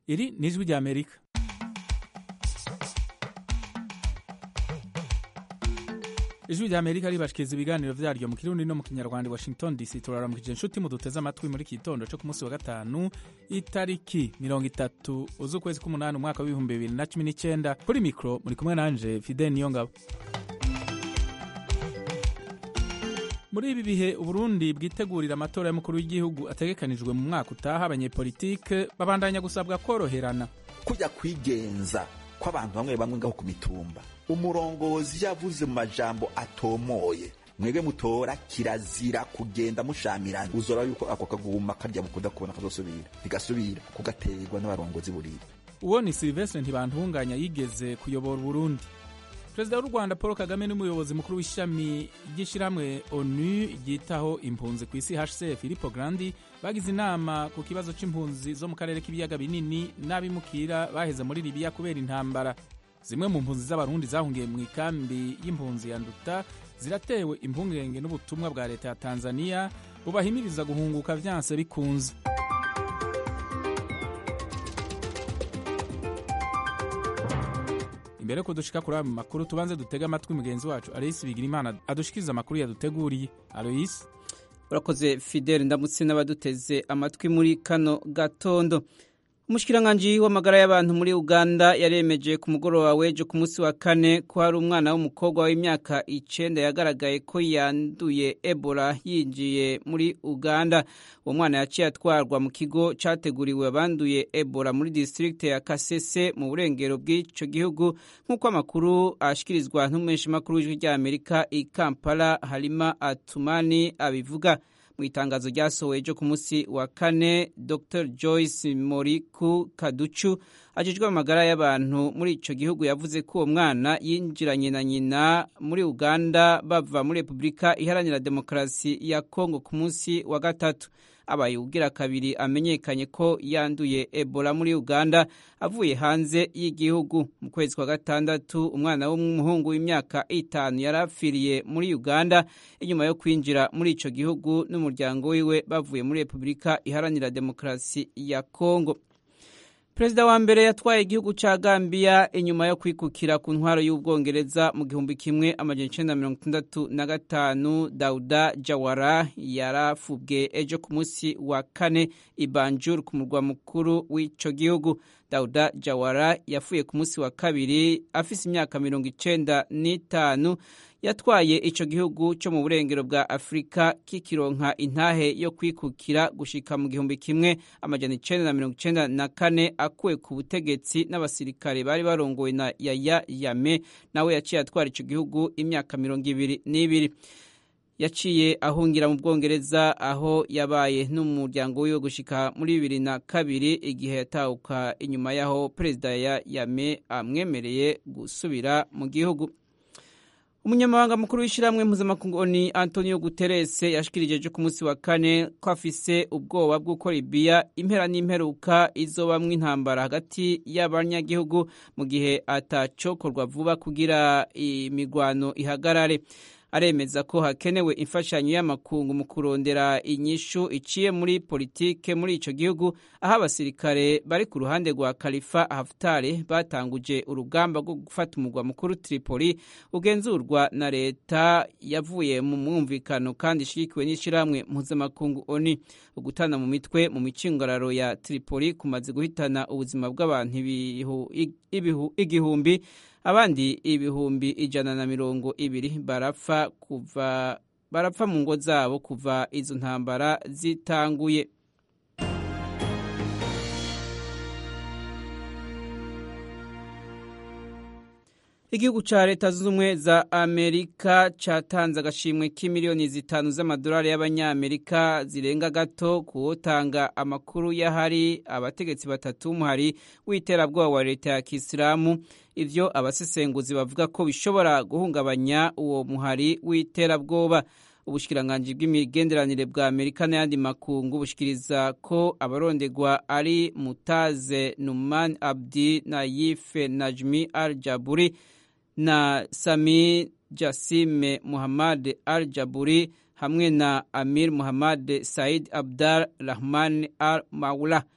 iri ni ijwi rya amerika ijwi rya amerika ribashikiriza ibiganiro vyaryo mu kirundi no mu kinyarwanda i washington dc turaramukije inshuti muduteze amatwi muri iki gitondo co ku munsi wa gatanu itariki mirongo itatu z'ukwezi k'umunani umwaka w'ibihumbi bibiri na cumi n'icenda kuri mikro muri kumwe nanje fidel niyongabo muri ibi bihe uburundi bwitegurira amatora y'umukuru w'igihugu ategekanijwe mu mwaka utaha abanyepolitike babandanya gusabwa koroherana kujya kwigenza kw'abantu bamwe bamwe ngaho ku mitumba umurongozi yavuze mu majambo atomoye mwebwe mutora kirazira kugenda mushamirana uzora yuko ako kaguma karya mukunda kubona kazosubira bigasubira kugaterwa n'abarongozi burira uwo ni silvestre ntibantunganya yigeze kuyobora uburundi perezida w'u rwanda paul kagame n'umuyobozi mukuru w'ishami ry'ishyirahamwe onu ryitaho impunzi ku isi hcr filipo grandi bagize inama ku kibazo c'impunzi zo mu karere k'ibiyaga binini n'abimukira baheze muri libiya kubera intambara zimwe mu mpunzi z'abarundi zahungiye mu ikambi y'impunzi ya nduta ziratewe impungenge n'ubutumwa bwa leta ya tanzania bubahimiriza guhunguka vyanse bikunze imbere ko dushika kuri ayo makuru tubanze dutege amatwi mugenzi wacu aloyisi bigira imana adushikiriza amakuru yaduteguriye aloyisi urakoze fidele ndamutse n'abaduteze amatwi muri kano gatondo umushikiranganji w'amagara y'abantu muri uganda yaremeje ku mugoroba w'ejo ku munsi wa kane ko hari umwana w'umukobwa w'imyaka icenda yagaragaye ko yanduye ebola yinjiye muri uganda uwo mwana yaciye atwarwa mu kigo categuriwe abanduye ebola muri district ya kasese mu burengero bw'ico gihugu nk'uko amakuru ashikirizwa n'umumenyeshamakuru w'ijwi ry'amerika i kampala harima atumani abivuga mu itangazo ryasohowe ejo ku munsi wa kane dr joyce moriku kaducu ajejwe amagara y'abantu muri ico gihugu yavuze ko uwo mwana yinjiranye na nyina muri uganda bava muri repubulika iharanira demokarasi ya kongo ku munsi wa gatatu abaye ugira kabiri amenyekanye ko yanduye ebola muri uganda avuye hanze y'igihugu mu kwezi kwa gatandatu umwana w'umuhungu w'imyaka itanu yari apfiriye muri uganda inyuma yo kwinjira muri ico gihugu n'umuryango wiwe bavuye muri repubulika iharanira demokarasi ya kongo perezida wa mbere yatwaye igihugu ca gambiya inyuma yo kwikukira ku ntwaro y'ubwongereza mu gihumbi kimwe amajana icenda mirongo itandatu na gatanu dauda jawara yarafubwe ejo ku munsi wa kane ibanjur ku murwa mukuru w'ico gihugu dauda jawara yapfuye ku munsi wa kabiri afise imyaka mirongo icenda n'itanu yatwaye ico gihugu cyo mu burengero bwa afurika kikironka intahe yo kwikukira gushika mu gihumbi kimwe amajana icenda na mirongo icenda na kane akuwe ku butegetsi n'abasirikare bari barongowe na yaya yame nawe yaciye atwara ico gihugu imyaka mirongo ibiri n'ibiri yaciye ahungira mu bwongereza aho yabaye n'umuryango wiwe gushika muri bibiri na kabiri igihe yatahuka inyuma y'aho perezida ya yame amwemereye gusubira mu gihugu umunyamabanga mukuru w'ishyirahamwe mpuzamakungu ni antonio guterres yashikirije ejo ku munsi wa kane ko afise ubwoba bw'uko libiya impera n'imperuka izobamwo intambara hagati y'abanyagihugu mu gihe atacokorwa vuba kugira imirwano ihagarare aremeza ko hakenewe imfashanyo y'amakungu mu kurondera inyishu iciye muri politike muri ico gihugu aho abasirikare bari ku ruhande rwa Khalifa Haftar batanguje urugamba rwo gufata umugwa mukuru Tripoli ugenzurwa na leta yavuye mu mwumvikano kandi ishigikiwe n'ishirahamwe mpuzamakungu ONU ugutana mu mitwe mu micingararo ya Tripoli kumaze guhitana ubuzima bw'abantu igihumbi abandi ibihumbi ijana na mirongo ibiri barapfa kuva barapfa mu ngo zabo kuva izo ntambara zitanguye igihugu ca leta zunze ubumwe za amerika catanze agashimwe k'imiliyoni zitanu z'amadolari y'abanyamerika zirenga gato kuwotanga amakuru y'ahari abategetsi batatu b'umuhari w'iterabwoba wa leta ya kisilamu ivyo abasesenguzi bavuga ko bishobora guhungabanya uwo muhari w'iterabwoba ubushikiranganji bw'imigenderanire bwa amerika n'ayandi makungu bushikiriza ko abarondegwa ari mutaze numan abdi na yife najmi al jaburi na sami jasime muhammad al jaburi hamwe na amir muhammad said abdal rahman al maula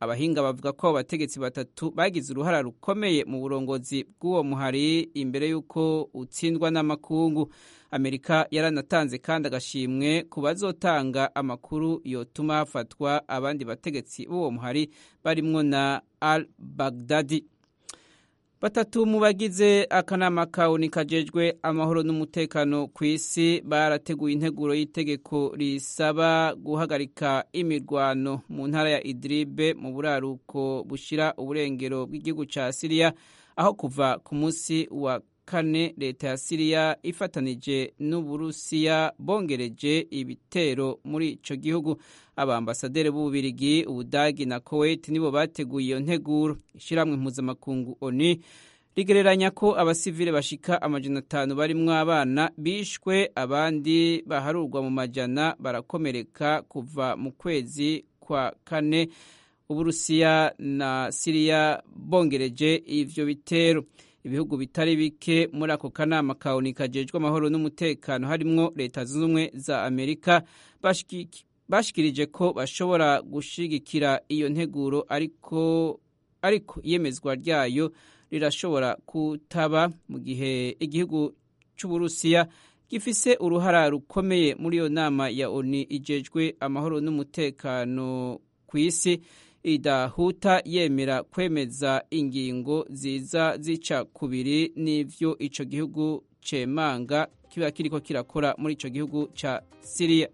abahinga bavuga ko abo bategetsi batatu bagize uruhara rukomeye mu burongozi bw'uwo muhari imbere y'uko utsindwa n'amakungu amerika yaranatanze kandi agashimwe ku bazotanga amakuru yotuma hafatwa abandi bategetsi b'uwo muhari barimwo na al bagdadi batatu mu bagize akanama kawuni kajejwe amahoro n'umutekano ku isi barateguye integuro y'itegeko risaba guhagarika imirwano mu ntara ya idiribe mu buraruko bushira uburengero bw'igihugu ca siriya aho kuva ku munsi wa kane leta ya siriya ifatanije n'uburusiya bongereje ibitero muri ico gihugu abambasaderi b'ububirigi ubudagi na kuwait nibo bateguye iyo nteguro ishyirahamwe mpuzamakungu oni rigereranya ko abasivile bashika amajana atanu barimwo abana bishwe abandi baharurwa mu majana barakomereka kuva mu kwezi kwa kane uburusiya na siriya bongereje ivyo bitero ibihugu bitari bike muri ako kanama kawuni kajejwe amahoro n'umutekano harimwo leta zunze ubumwe za amerika bashikirije ko bashobora gushigikira iyo nteguro ariko ariko iyemezwa ryayo rirashobora kutaba mu gihe igihugu c'uburusiya gifise uruhara rukomeye muri iyo nama ya oni ijejwe amahoro n'umutekano ku isi idahuta yemera kwemeza ingingo ziza zica kubiri n'ivyo ico gihugu cemanga kiba kiriko kirakora muri ico gihugu ca Syria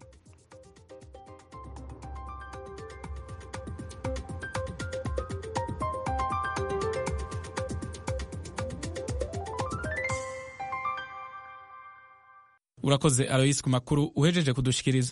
urakoze Alois ku makuru uhejeje kudushikiriza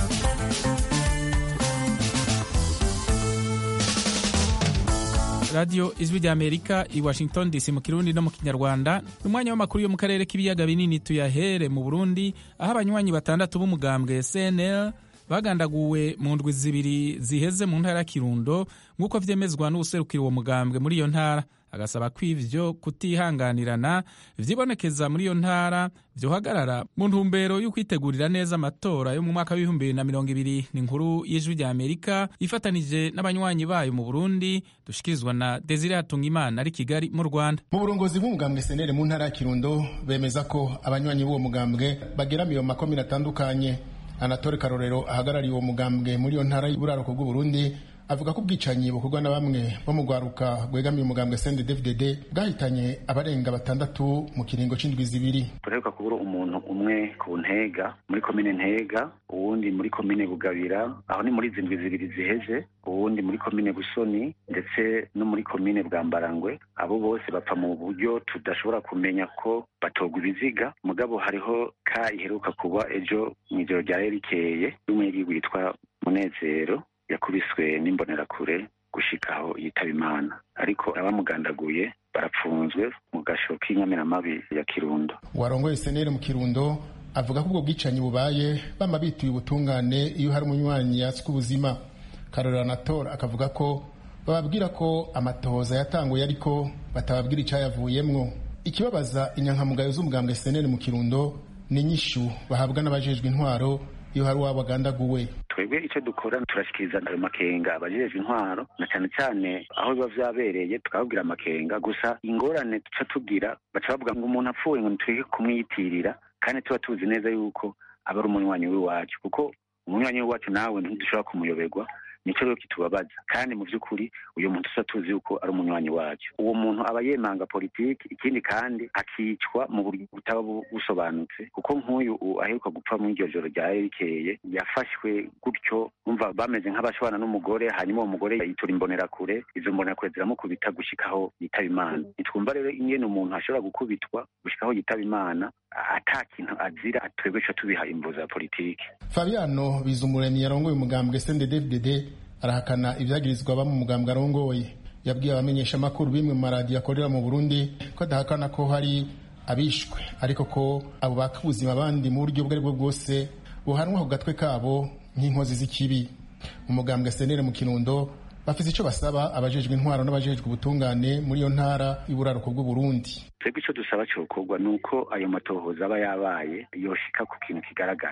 radiyo ijwi rya amerika i washington dc mu kirundi no mu kinyarwanda ni umwanya w'amakuru yo mu karere k'ibiyaga binini tuyahere mu burundi aho abanywanyi batandatu b'umugambwe cnl bagandaguwe mu ndwi zibiri ziheze mu ntara ya kirundo nk'uko vyemezwa n'uwuserukira uwo mugambwe muri iyo ntara agasaba ko ivyo kutihanganirana vyibonekeza muri iyo ntara vyohagarara mu ntumbero yo kwitegurira neza amatora yo mu mwaka w'ibihumbi bibiri na mirongo ibiri ni inkuru y'ijwi rya amerika ifatanije n'abanywanyi bayo mu burundi dushikirizwa na desire hatungimana ari kigali mu rwanda mu burongozi bw'umugambwe senere mu ntara ya kirundo bemeza ko abanywanyi b'uwo mugambwe bageramiye mu makomine atandukanye anatole karorero ahagarariye uwo mugambwe muri iyo ntara y'uburaruko bw'uburundi avuga ko ubwicanyi bukorwa na bamwe bo mu rwaruka rwegamiye umugambwe sende dvdd bwahitanye abarenga batandatu mu kiringo c'indwi zibiri turheruka kubura umuntu umwe ku ntega muri komine ntega uwundi muri komine bugabira aho ni muri zindwi zibiri ziheze uwundi muri komine busoni ndetse no muri komine bwambarangwe abo bose bapfa mu buryo tudashobora kumenya ko batogwa ibiziga mugabo hariho ka iheruka kuba ejo mw'ijoro rya rikeye y'umunyagihugu yitwa munezero yakubiswe n'imbonerakure gushika aho yitaba imana ariko abamugandaguye barapfunzwe mu gasho k'inyamiramabi ya kirundo warongoye senere mu kirundo avuga ko ubwo bwicanyi bubaye bama bituye ubutungane iyo hari umunywanyi yatswe ubuzima karorero anatora akavuga ko bababwira ko amatohoza yatanguye ariko batababwira icyayavuyemwo ikibabaza inyankamugayo z'umugambwe senere mu kirundo ni inyishu bahabwa n'abajejwe intwaro iyo hari uwabo agandaguwe twebwe icyo dukora turashikiriza ayo makenga abajejwe intwaro na cyane cyane aho biba vyabereye tukababwira amakenga gusa ingorane duca tugira baca bavuga ngo umuntu apfuye ngo nitwege kumwiyitirira kandi tuba tuzi neza yuko aba ari umunywanyi w'iwacu kuko umunywanyi w'iwacu nawe ntidushobora kumuyoberwa nico rero kitubabaza kandi mu by'ukuri uyu muntu tuba tuzi yuko ari umunywanyi wacu uwo muntu aba yemanga politiki ikindi kandi akicwa mu buryo butaba busobanutse kuko nk'uyu aheruka gupfa muri iryo joro rya rikeye yafashwe gutyo umva bameze nk'abashobana n'umugore hanyuma uwo mugore yitura imbonerakure izo mbonerakure ziramukubita gushikaho yitaba imana nitwumva rero ingene umuntu ashobora gukubitwa gushikaho yitaba imana ata kintu azira twebwe co tubiha imvo za politiki fabiano bizumuremyi yarongoye umugambwe sende dvdd arahakana ibyagirizwa aba mu mugambwe arongoye yabwiye abamenyeshamakuru bimwe mu maradiyo akorera mu burundi ko adahakana ko hari abishwe ariko ko abo baka ubuzima abandi mu buryo ubwo ari bwo bwose buhanwa ku gatwe kabo nk'inkozi z'ikibi umugambwe senere mu kirundo bafite icyo basaba abajejwe intwaro n'abajejwe ubutungane muri iyo ntara y'uburaruko bw'uburundi twebwe icyo dusaba cyokorwa ni uko ayo matohoza aba yabaye yoshika ku kintu kigaragara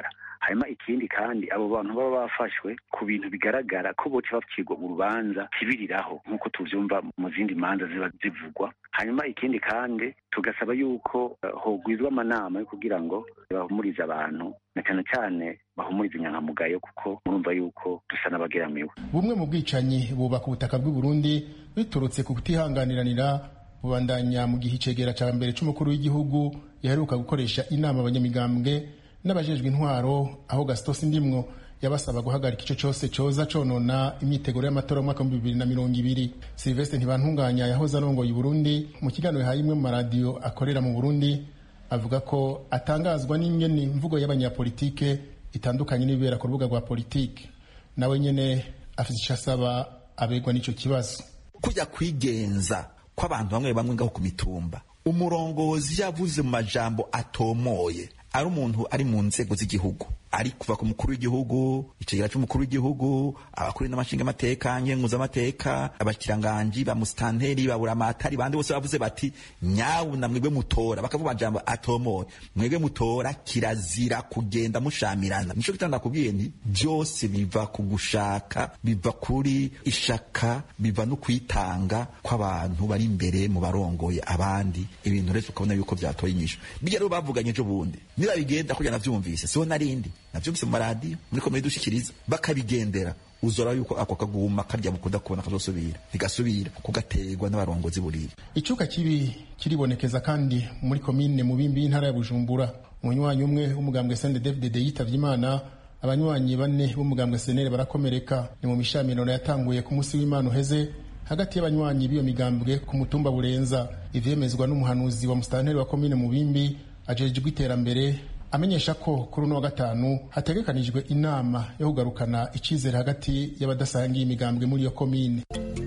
hanyuma ikindi kandi abo bantu baba bafashwe ku bintu bigaragara ko boca bacirwa urubanza kibiriraho nk'uko tuvyumva mu zindi manza ziba zivugwa hanyuma ikindi kandi tugasaba yuko uh, hogwizwa amanama yo kugira ngo bahumurize abantu na cyane cyane bahumurize inyankamugayo kuko murumva yuko dusa n'abageramiwe bumwe mu bwicanyi bubaka ubutaka bw'u Burundi biturutse ku kutihanganiranira bubandanya mu gihe icegera cya mbere c'umukuru w'igihugu yaheruka gukoresha inama abanyamigambwe n'abajejwe intwaro aho Gaston Sindimwo yabasaba guhagarika ico cose coza conona imyiteguro y'amatora y'umwaka w'ibihumbi bibiri na mirongo ibiri Sylvestre Ntibantunganya yahoze arongoye Burundi mu kiganiro yahaye imwe mu maradiyo akorera mu Burundi avuga ko atangazwa n'ingene imvugo y'abanyapolitike itandukanye n'ibibera ku rubuga rwa politike nawe nyene afite ico asaba abegwa n'ico kibazo kujya kwigenza kw'abantu bamwe bamwe ngaho ku mitumba umurongozi yavuze mu majambo atomoye ari umuntu ari mu nzego z'igihugu ari kuva ku mukuru w'igihugu icegera c'umukuru w'igihugu abakuru n'amashinga amateka nkenguzamateka abakiranganji ba musitanteri baburamatari bandi bose bavuze bati nyabuna mwebwe mutora bakavuga amajambo atomoye mwebwe mutora kirazira kugenda mushamirana nico gitanda nakubwiye nti byose biva ku gushaka biva kuri ishaka biva no kwitanga kw'abantu bari imbere mu barongoye abandi ibintu rero ukabona yuko vyatoye inyisho bijya rero bavuganye ejo bundi niba bigenda kurya navyumvise siho narindi navyumvise mu maradiyo muri komedi dushikiriza bakabigendera uzora yuko ako kaguma karya mukunda kubona kazosubira ntigasubira kugaterwa n'abarongozi burira icuka kibi kiribonekeza kandi muri komine mu bimbi y'intara ya bujumbura umunywanyi umwe w'umugambwe sndfdd yitavye imana abanywanyi bane b'umugambwe senere barakomereka ni mu mishamirano yatanguye ku munsi w'imana uheze hagati y'abanywanyi b'iyo migambwe ku mutumba burenza ivyemezwa n'umuhanuzi wa musitanteri wa komine mubimbi ajejwe iterambere amenyesha ko kuri uno wa gatanu hategekanijwe inama yo kugarukana icizere hagati y'abadasangiye imigambwe muri iyo komine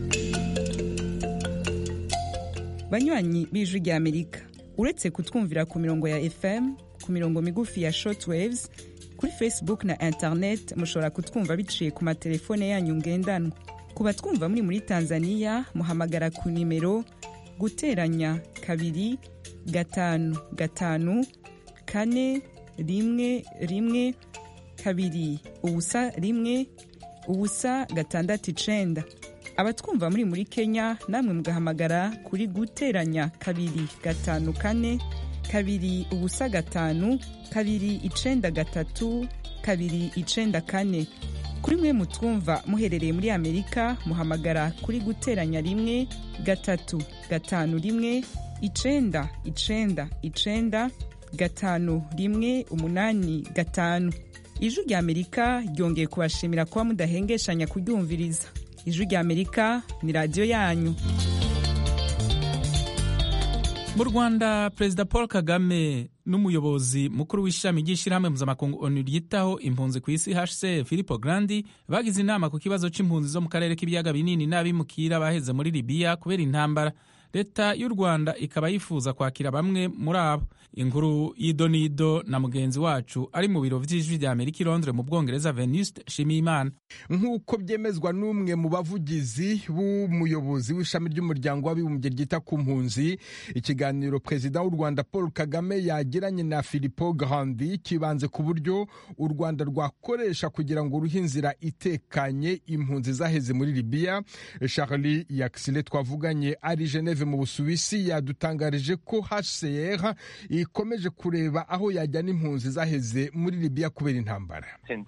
banywanyi b'ijwi rya amerika uretse kutwumvira ku mirongo ya fm ku mirongo migufi ya shortwaves kuri facebook na internet mushobora kutwumva biciye ku matelefone yanyu ngendanwa ku batwumva muri muri tanzania muhamagara ku nimero guteranya kabiri gatanu gatanu kane rimwe rimwe kabiri ubusa rimwe ubusa gatandatu icenda abatwumva muri muri kenya namwe mugahamagara kuri guteranya kabiri gatanu kane kabiri ubusa gatanu kabiri icenda gatatu kabiri icenda kane kuri mwe mutwumva muherereye muri amerika muhamagara kuri guteranya rimwe gatatu gatanu rimwe icenda icenda icenda gatanu rimwe umunani gatanu ijwi rya amerika ryongeye kubashimira kuba mudahengeshanya kuryumviriza ijwi rya amerika ni radiyo yanyu mu rwanda perezida paul kagame n'umuyobozi mukuru w'ishami ry'ishyirahamwe mpuzamakungu onu ryitaho impunzi ku isi hcr filipo grandi bagize inama ku kibazo c'impunzi zo mu karere k'ibiyaga binini n'abimukira baheze muri libiya kubera intambara leta y'u rwanda ikaba yifuza kwakira bamwe muri abo inkuru y'idonido na mugenzi wacu ari mu biro vy'ijwi rya amerika i londres mu bwongereza venuste shimiyimana nk'uko byemezwa n'umwe mu bavugizi b'umuyobozi w'ishami ry'umuryango w'abibumbye ryita ku mpunzi ikiganiro perezida w'u rwanda paul kagame yagiranye na filipo grandi kibanze ku buryo u rwanda rwakoresha kugira ngo ruhe inzira itekanye impunzi zaheze muri libiya charlie yaxile twavuganye ari geneve mu busuwisi yadutangarije ko hcr ikomeje kureba aho yajyana impunzi zaheze muri libiya kubera intambara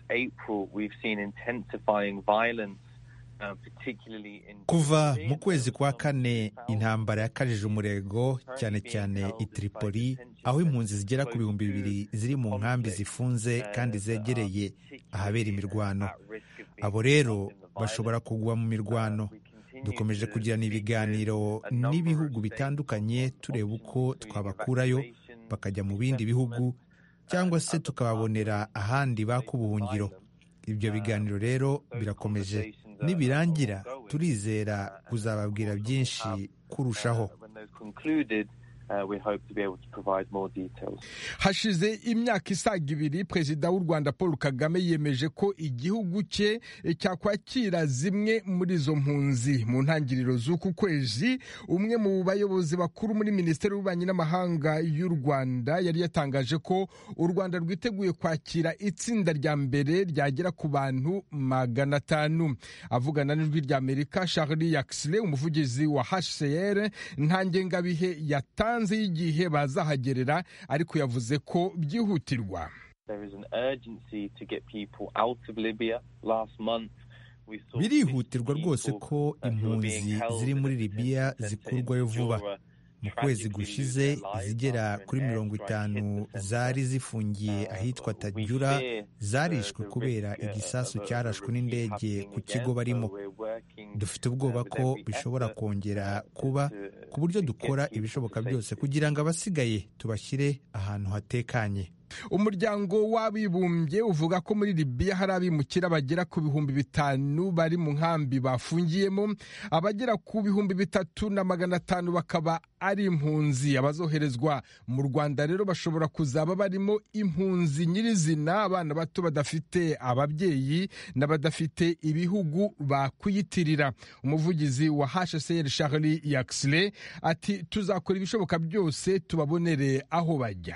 kuva mu kwezi kwa kane intambara yakajije umurego cyane cyane i Tripoli aho impunzi zigera ku bihumbi bibiri ziri mu nkambi zifunze kandi zegereye ahabera imirwano abo rero bashobora kugwa mu mirwano dukomeje kugirana ibiganiro n'ibihugu bitandukanye tureba uko twabakurayo bakajya mu bindi bihugu cyangwa se tukababonera ahandi baka ubuhungiro ibyo biganiro rero birakomeje nibirangira turizera kuzababwira byinshi kurushaho hashize imyaka isaga ibiri perezida w'u rwanda paul kagame yemeje ko igihugu cye cyakwakira zimwe muri izo mpunzi mu ntangiriro z'uku kwezi umwe mu bayobozi bakuru muri minisiteri y'ububanyi n'amahanga y'u rwanda yari yatangaje ko u rwanda rwiteguye kwakira itsinda rya mbere ryagera ku bantu magana atanu avugana n'ijwi rya amerika charlie yaxle umuvugizi wa hcr nta ngengabihe yatanze y'igihe bazahagerera ariko yavuze ko byihutirwa birihutirwa rwose ko impunzi ziri muri libiya zikurwayo vuba mu kwezi gushize izigera kuri mirongo itanu zari zifungiye ahitwa tajura zarishwe kubera igisasu cyarashwe n'indege ku kigo barimo dufite ubwoba ko bishobora kongera kuba ku buryo dukora ibishoboka byose kugira ngo abasigaye tubashyire ahantu hatekanye umuryango w'abibumbye uvuga ko muri libiya hari abimukira bagera ku bihumbi bitanu bari mu nkambi bafungiyemo abagera ku bihumbi bitatu na magana atanu bakaba ari impunzi abazoherezwa mu rwanda rero bashobora kuzaba barimo impunzi nyirizina abana bato badafite ababyeyi n'abadafite ibihugu bakwiyitirira umuvugizi wa hcr charlie yaxley ati tuzakora ibishoboka byose tubabonere aho bajya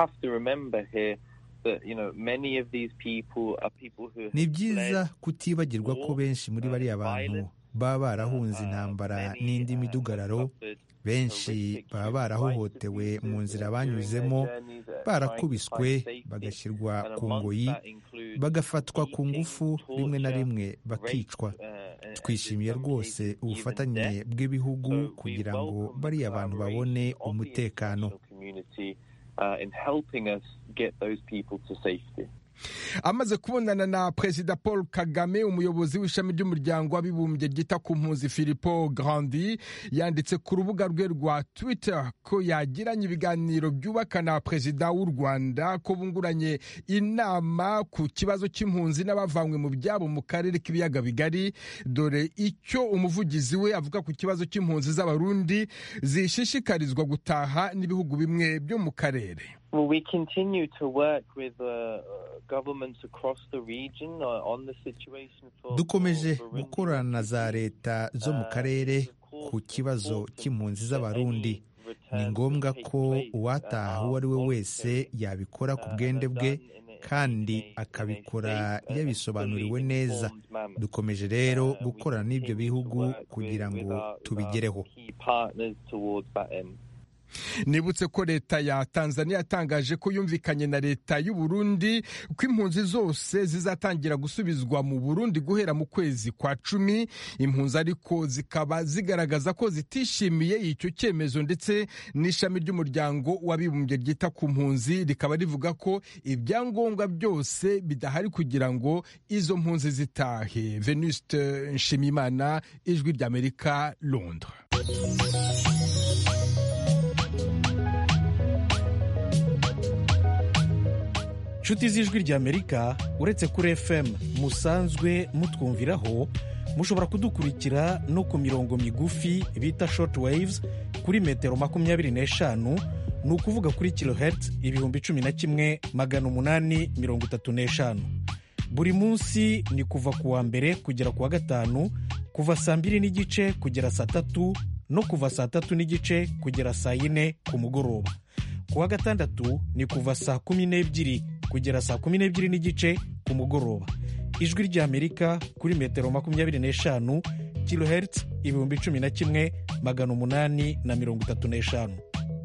ni byiza kutibagirwa ko benshi muri bariya bantu baba barahunze intambara n'indi midugararo benshi baba barahohotewe mu nzira banyuzemo barakubiswe bagashyirwa ku ngoyi bagafatwa ku ngufu rimwe na rimwe bakicwa twishimiye rwose ubufatanye bw'ibihugu kugira ngo bariya bantu babone umutekano Uh, in helping us get those people to safety. amaze kubonana na perezida paul kagame umuyobozi w'ishami ry'umuryango w'abibumbye ryita ku mpunzi filipo grandi yanditse ku rubuga rwe rwa twitter ko yagiranye ibiganiro byubaka na perezida w'u rwanda ko bunguranye inama ku kibazo cy'impunzi n'abavanywe mu byabo mu karere k'ibiyaga bigari dore icyo umuvugizi we avuga ku kibazo cy'impunzi z'abarundi zishishikarizwa gutaha n'ibihugu bimwe byo mu karere Well, we continue to work with uh, governments across the region uh, on the situation for dukomeje gukorana na za leta zo mu karere ku kibazo cy'impunzi z'abarundi ni ngombwa ko uwataha uwo ari we wese yabikora ku bwende bwe kandi akabikora yabisobanuriwe neza dukomeje rero gukorana n'ibyo bihugu kugira ngo tubigereho nibutse ko leta ya tanzania yatangaje ko yumvikanye na leta y'u Burundi ko impunzi zose zizatangira gusubizwa mu burundi guhera mu kwezi kwa cumi impunzi ariko zikaba zigaragaza ko zitishimiye icyo cyemezo ndetse n'ishami ry'umuryango w'abibumbye ryita ku mpunzi rikaba rivuga ko ibyangombwa byose bidahari kugira ngo izo mpunzi zitahe venuste nshimimana ijwi ry'amerika londres inshuti z'ijwi ry'amerika uretse kuri fm musanzwe mutwumviraho mushobora kudukurikira no ku mirongo migufi bita short waves kuri metero makumyabiri n'eshanu ni ukuvuga kuri kilohertz ibihumbi cumi na kimwe magana umunani mirongo itatu n'eshanu buri munsi ni kuva ku wa mbere kugera ku wa gatanu kuva saa mbiri n'igice kugera saa tatu no kuva saa tatu n'igice kugera saa yine ku mugoroba ku wa gatandatu ni kuva saa kumi n'ebyiri kugera saa kumi n'ebyiri n'igice ku mugoroba ijwi ry'amerika kuri metero makumyabiri n'eshanu kilohertz ibihumbi cumi na kimwe magana umunani na mirongo itatu n'eshanu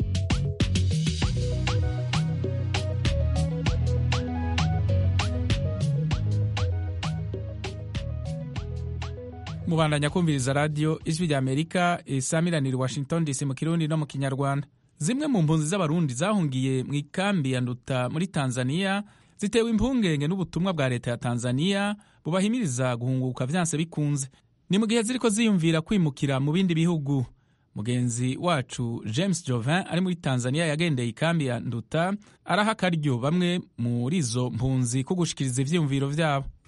mubandanya kumviriza radiyo ijwi ry'amerika isamiranira washington dc mu kirundi no mu kinyarwanda zimwe mu mpunzi z'abarundi zahungiye mu ikambi ya nduta muri tanzania zitewe impungenge n'ubutumwa bwa leta ya tanzania bubahimiriza guhunguka vyanse bikunze ni mu gihe ziriko ziyumvira kwimukira mu bindi bihugu mugenzi wacu james jovin ari muri tanzania yagendeye ikambi ya nduta araha akaryo bamwe muri izo mpunzi ko gushikiriza ivyiyumviro vyabo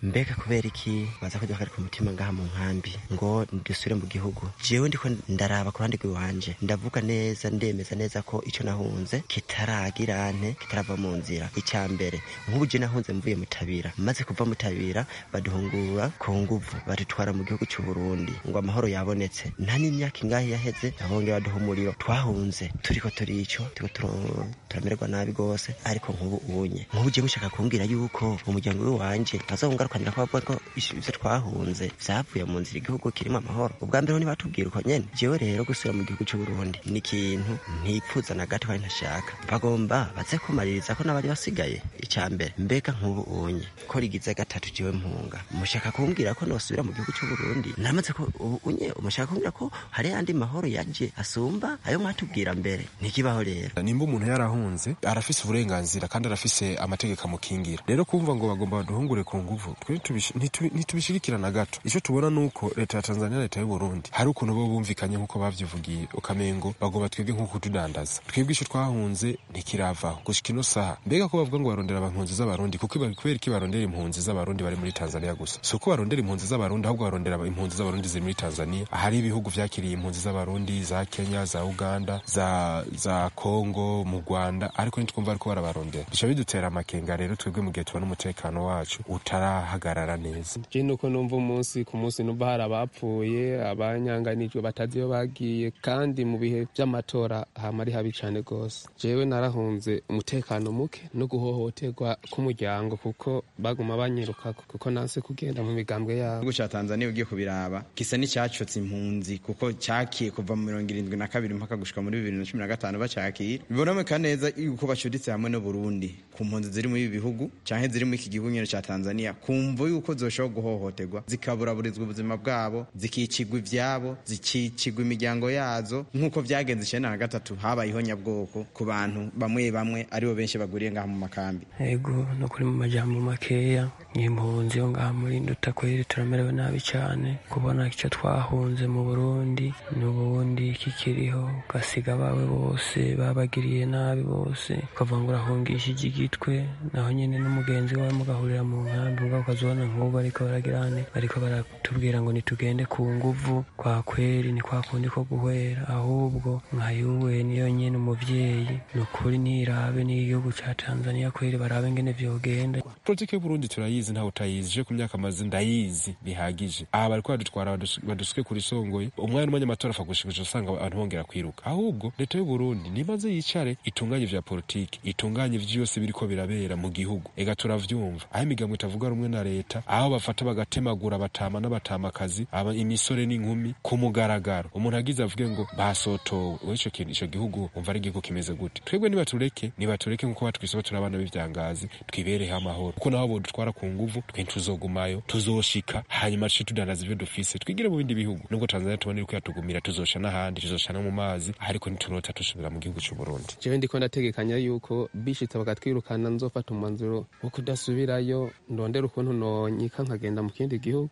mbega kubera iki baza kujya bakarika umutima ngaha mu nkambi ngo dusubire mu gihugu jewe ndiko ndaraba ku ruhande rw'iwanje ndavuga neza ndemeza neza ko ico nahunze kitaragira ante kitarava mu nzira icya mbere nk'ubu je nahunze mvuye mutabira maze kuva mutabira baduhungura ku nguvu badutwara mu gihugu cy'u Burundi ngo amahoro yabonetse nta n'imyaka ingahe yaheze abongera baduha umuriro twahunze turiko turico turiko turamererwa nabi gose ariko nk'ubu unye nk'ubu je mushaka kumbwira yuko umuryango w'iwanje azawungarukanira ko bavuga ko ivyo twahunze vyavuye mu nzira igihugu kirimo amahoro ubwa mbere ho ntibatubwira uko nyene jewe rero gusubira mu gihugu cy'u Burundi ni ikintu ntipfuza na gato kandi ntashaka bagomba baze kumaririza ko n'abari basigaye icya mbere mbega nk'ubu unye ko rigize gatatu jewe mpunga mushaka kumbwira ko nosubira mu gihugu cy'u Burundi namaze ko ubu unye umushaka kumbwira ko hari yandi mahoro yaje asumba ayo mwatubwira mbere ntikibaho rero nimba umuntu yarahunze arafise uburenganzira kandi arafise amategeko amukingira rero kumva ngo bagomba baduhungure ku nguvu twe ntitubishigikira na gato icyo tubona nuko leta ya Tanzania leta y'u Burundi hari ukuntu bo bumvikanye nk'uko bavyivugiye ukamengo bagomba twebwe nk'uko tudandaza twebwe ico twahunze ntikiravaho gushika ino saha mbega ko bavuga ngo barondera impunzi z'abarundi kuko kubera iki barondera impunzi z'abarundi bari muri Tanzania gusa si uko barondera impunzi z'abarundi ahubwo barondera impunzi z'abarundi ziri muri Tanzania hari ibihugu vyakiriye impunzi z'abarundi za Kenya za Uganda za za Kongo mu Rwanda ariko ntitwumva ariko barabarondera bica bidutera amakenga rero twebwe mu gihe tubona umutekano wacu utarahagarara neza je nuko numva umunsi ku munsi numva hari abapfuye abanyanganijwe batazi iyo bagiye kandi mu bihe vy'amatora hama ari habi cane gose jewe narahunze umutekano muke no guhohoterwa k'umuryango kuko baguma banyirukako kuko nanse kugenda mu migambwe yabo igihugu ca tanzania ugiye kubiraba gisa n'icyacotse impunzi kuko cyakiye kuva mu mirongo irindwi na kabiri mpaka gushika muri bibiri na cumi na gatanu bacakira biboneka neza yuko bacuditse hamwe n'uburundi ku mpunzi ziri muri ibi bihugu canke ziri muri iki gihugu nyene ca tanzania kumva yuko zoshobora guhohoterwa zikaburaburizwa ubuzima bwabo zikicigwa ivyabo zikicigwa imiryango yazo nk'uko vyagenze icenda na gatatu habayeho nyabwoko ku bantu bamwe bamwe aribo benshi baguriye ngaha mu makambi ego no kuri mu majambo makeya n'impunzi yo ngaha muri nduta kweri turamerewe nabi cyane kubona icyo twahunze mu burundi n'ubundi kikiriho ugasiga abawe bose babagiriye nabi bose ukavuga ngo urahungishije igitwe naho nyine n'umugenzi wawe mugahurira mu nkambi ubwo ukazibona nk'ubu ariko baragirane ariko baratubwira ngo nitugende ku nguvu kwa kweri ni kwa kundi ko guhwera ahubwo nkayuwe niyo nyine umuvyeyi ni ukuri nirabe n'igihugu ca tanzania kweri barabe ngene vyogenda politiki y'uburundi turayizi ntawe utayizi je ku myaka maze ndayizi bihagije aha bariko badutwara badusuke kuri songoye umwanya n'umwanya amatora apfa gushikisha usanga abantu bongera kwiruka ahubwo leta y'uburundi nimaze yicare itunganye vya politiki itunganye vyose biriko birabera mu gihugu ega turavyumva aho imigambo itavuga rumwe na leta aho bafata bagatemagura abatama n'abatamakazi imisore n'inkumi ku mugaragaro umuntu agize avuge ngo basotowe we ico kintu ico gihugu umva ari igihugu kimeze gute twebwe nibatureke nibatureke nk'uko batwisaba turi abana b'ivyangazi twibereho amahoro kuko nabo bodutwara ku nguvu twe tuzogumayo tuzoshika hanyuma tuce tudandaza ivyo dufise twigire mu bindi bihugu nubwo tanzania tubona iriko yatugumira tuzosha n'ahandi tuzosha no mu mazi ariko ntiturota dusubira mu gihugu c'uburundi jewe ndiko ndategekanya yuko bishitse bakatwirukana nzofata umwanzuro wo kudasubirayo ndondera ukuntu nonyika nkagenda mu kindi gihugu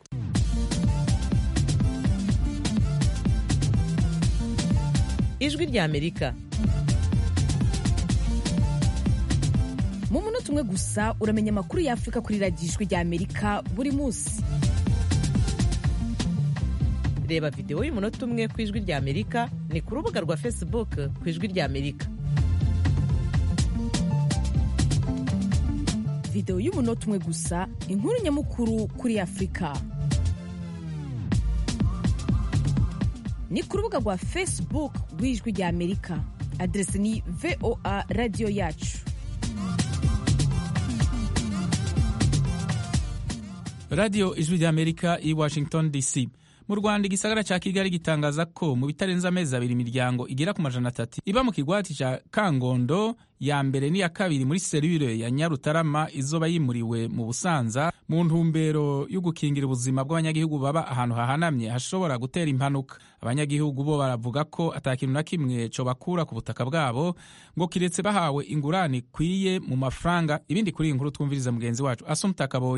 ijwi rya amerika mu munota umwe gusa uramenya amakuru y'afurika kuri radiyo ijwi rya amerika buri munsi reba videwo y'umunota umwe ku ijwi rya amerika ni ku rubuga rwa facebook ku ijwi rya amerika videwo y'umunota umwe gusa inkuru nyamukuru kuri afurika ni ku rubuga rwa facebook rw'ijwi rya amerika aderesi ni voa radiyo yacu radiyo ijwi rya amerika i washington dc mu rwanda igisagara cya kigali gitangaza ko mu bitarenze amezi abiri imiryango igera ku majana atatu iba mu kigwati cya kangondo ya mbere n'iya kabiri muri serire ya nyarutarama izoba yimuriwe mu busanza mu ntumbero yo gukingira ubuzima bw'abanyagihugu baba ahantu hahanamye hashobora gutera impanuka abanyagihugu bo baravuga ko atakintu na kimwe co bakura ku butaka bwabo ngo kiretse bahawe ingurane ikwiye mu mafaranga ibindi kuri iyi nkuru twumviriza mugenzi wacu asumta kaboyi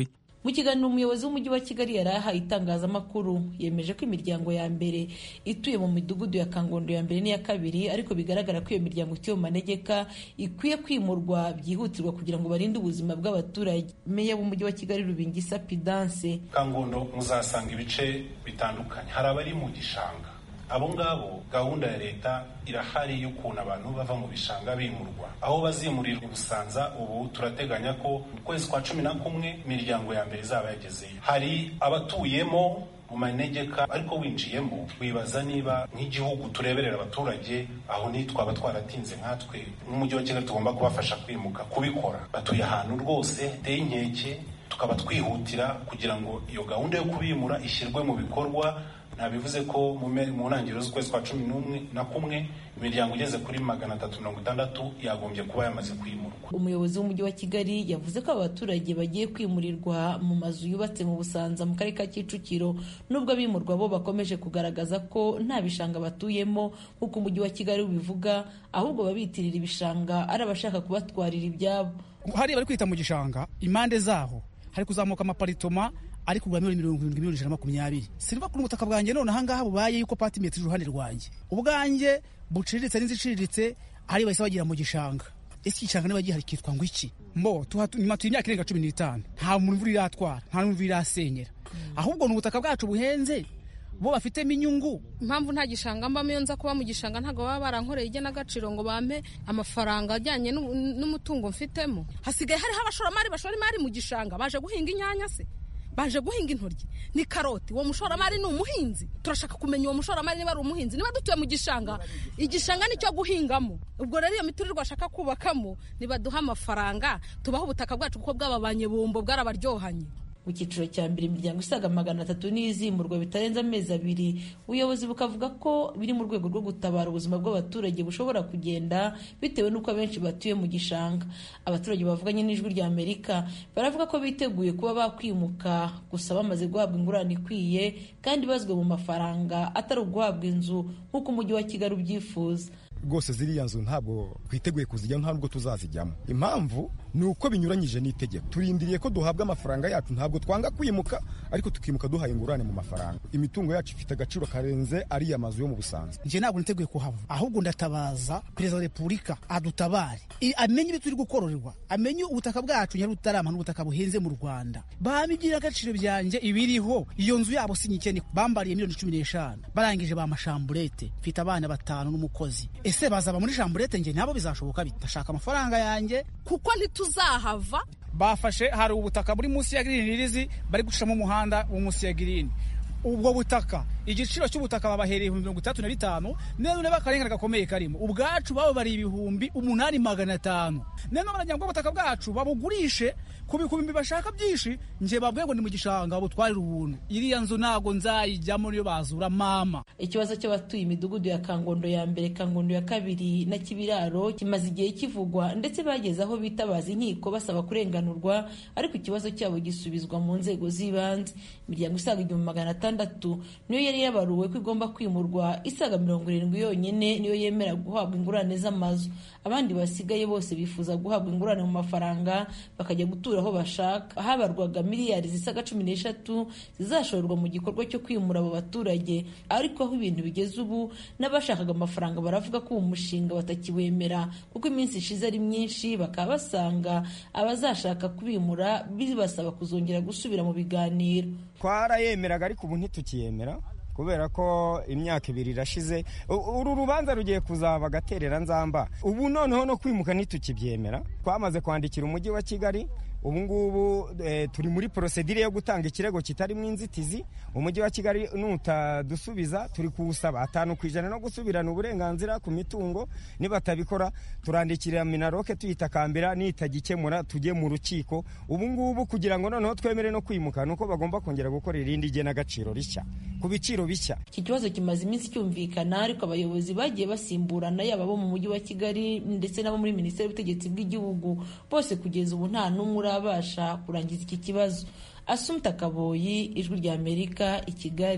mu kiganiro umuyobozi w'umujyi wa kigali yari ahaye itangazamakuru yemeje ko imiryango ya mbere ituye mu midugudu ya kangondo ya mbere n'iya kabiri ariko bigaragara ko iyo miryango ituye mu manegeka ikwiye kwimurwa byihutirwa kugira ngo barinde ubuzima bw'abaturage meya w'umujyi wa kigali rubingisa pidanse kangondo muzasanga ibice bitandukanye hari abari mu gishanga abo ngabo gahunda ya leta irahari y'ukuntu abantu bava mu bishanga bimurwa aho bazimurirwa busanza ubu turateganya ko mu kwezi kwa cumi na kumwe imiryango ya mbere izaba yagezeyo hari abatuyemo mu manegeka ariko winjiyemo wibaza niba nk'igihugu tureberera abaturage aho nitwaba twaratinze nkatwe nk'umujyi wa kigali tugomba kubafasha kwimuka kubikora batuye ahantu rwose hateye inkeke tukaba twihutira kugira ngo iyo gahunda yo kubimura ishyirwe mu bikorwa ntabivuze ko mu ntangiriro z'ukwezi kwa cumi n'umwe na kumwe imiryango igeze kuri magana atatu mirongo itandatu yagombye kuba yamaze kwimurwa umuyobozi w'umujyi wa kigali yavuze ko abaturage bagiye kwimurirwa mu mazu yubatse mu busanza mu karere ka kicukiro nubwo abimurwa bo bakomeje kugaragaza ko nta bishanga batuyemo nk'uko umujyi wa kigali ubivuga ahubwo babitirira ibishanga ari abashaka kubatwarira ibyabo hariya bari kwita mu gishanga impande zaho hari kuzamuka amaparitoma ari kugura miliyoni mirongo irindwi miliyoni ijana na makumyabiri siniva kuri ubutaka bwanjye none ahangaha bubaye yuko patimetero iruhande rwanjye ubwanjye buciriritse n'inzu iciriritse ari bahise bagira mu gishanga ese igishanga niba gihari kitwa ngo iki mbo nyuma tuye imyaka irenga cumi n'itanu nta muntu imvura iratwara nta n'imvura irasenyera ahubwo ni ubutaka bwacu buhenze bo bafitemo inyungu impamvu nta gishanga mbamo iyo nza kuba mu gishanga ntabwo baba barankoreye igenagaciro ngo bampe amafaranga ajyanye n'umutungo mfitemo hasigaye hariho abashoramari bashora imari mu gishanga baje guhinga inyanya se baje guhinga intoryi ni karoti uwo mushoramari ni umuhinzi turashaka kumenya uwo mushoramari niba ari umuhinzi niba dutuye mu gishanga igishanga nicyo guhingamo ubwo rero iyo miturirwa ashaka kubakamo nibaduha amafaranga tubaho ubutaka bwacu kuko bwababanye bumbo bwarabaryohanye mu cyiciro cya mbere imiryango isaga magana atatu n'izimurwa bitarenze amezi abiri ubuyobozi bukavuga ko biri mu rwego rwo gutabara ubuzima bw'abaturage bushobora kugenda bitewe n'uko abenshi batuye mu gishanga abaturage bavuganye n'ijwi rya amerika baravuga ko biteguye kuba bakwimuka gusa bamaze guhabwa ingurane ikwiye kandi bazwe mu mafaranga atari uguhabwa inzu nk'uko umujyi wa kigali ubyifuza rwose ziriya nzu ntabwo twiteguye kuzijyamo nta nubwo tuzazijyamo impamvu ni uko binyuranyije n'itegeko turindiriye ko duhabwa amafaranga yacu ntabwo twanga kwimuka ariko tukimuka duhaye ingurane mu mafaranga imitungo yacu ifite agaciro karenze ariya mazu yo mu busanza njye ntabwo niteguye kuhava ahubwo ndatabaza perezida wa repubulika adutabare amenye ibyo turi gukororerwa amenye ubutaka bwacu nyari butarama n'ubutaka buhenze mu rwanda bamigirira agaciro byanjye ibiriho iyo nzu yabo si nyikene bambariye miliyoni cumi n'eshanu barangije ba mashamburete mfite abana batanu n'umukozi ese bazaba muri shamburete njye nabo bizashoboka bitashaka amafaranga yanjye kuko ntituzahava bafashe hari ubutaka buri munsi ya girini ririzi bari gucamo umuhanda wo munsi ya girini ubwo butaka igiciro cy'ubutaka babahereye ibihumbi mirongo itandatu na bitanu none ureba akarengane gakomeye karimo ubwacu babo bari ibihumbi umunani magana atanu none baragira ngo ubutaka bwacu babugurishe ku bihumbi bashaka byinshi njye babwiye ngo ni mu gishanga butwarire ubuntu iriya nzu ntabwo nzayijyamo niyo bazura mama ikibazo cy'abatuye imidugudu ya kangondo ya mbere kangondo ya kabiri na kibiraro kimaze igihe kivugwa ndetse bageze aho bitabaza inkiko basaba kurenganurwa ariko ikibazo cyabo gisubizwa mu nzego z'ibanze imiryango isaga igihumbi magana atandatu niyo yari yabaruwe ko igomba kwimurwa isaga mirongo irindwi yonyine niyo yemera guhabwa ingurane z'amazu abandi basigaye bose bifuza guhabwa ingurane mu mafaranga bakajya gutura aho bashaka habarwaga miliyari zisaga cumi n'eshatu zizashorerwa mu gikorwa cyo kwimura abo baturage ariko aho ibintu bigeze ubu n'abashakaga amafaranga baravuga ko uwo mushinga batakiwemera kuko iminsi ishize ari myinshi bakaba basanga abazashaka kubimura bibasaba kuzongera gusubira mu biganiro twarayemeraga ariko ubu ntitukiyemera kubera ko imyaka ibiri irashize uru rubanza rugiye kuzaba agaterera nzamba ubu noneho no kwimuka ntitukibyemera twamaze kwandikira umujyi wa kigali ubu ngubu turi muri porosedire yo gutanga ikirego kitarimo inzitizi umujyi wa kigali nutadusubiza turi kuwusaba atanu ku ijana no gusubirana uburenganzira ku mitungo nibatabikora turandikira minaroke tuyitakambira nitagikemura tujye mu rukiko ubu ngubu kugira ngo noneho twemere no kwimuka nuko bagomba kongera gukora irindi genagaciro rishya ku biciro bishya iki kibazo kimaze iminsi cyumvikana ariko abayobozi bagiye basimburana yaba abo mu mujyi wa kigali ndetse n'abo muri minisiteri y'ubutegetsi bw'igihugu bose kugeza ubu nta n'umwe urabasha kurangiza iki kibazo asumta kaboyi ijwi rya amerika i kigali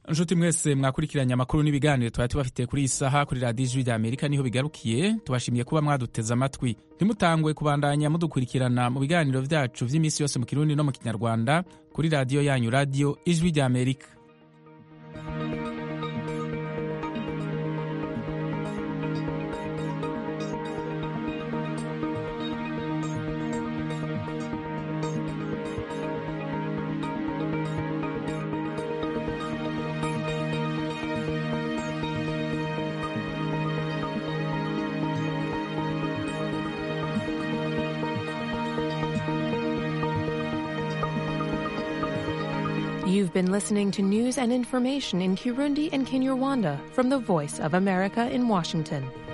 nshuti mwese mwakurikiranye amakuru n'ibiganiro twari tubafitiye kuri iyi saha kuri radiyo ijwi rya amerika niho bigarukiye tubashimiye kuba mwaduteze amatwi ntimutangwe kubandanya mudukurikirana mu biganiro byacu by'iminsi yose mu kirundi no mu kinyarwanda kuri radiyo yanyu radiyo ijwi rya amerika You've been listening to news and information in Kirundi and Kinyarwanda from the Voice of America in Washington.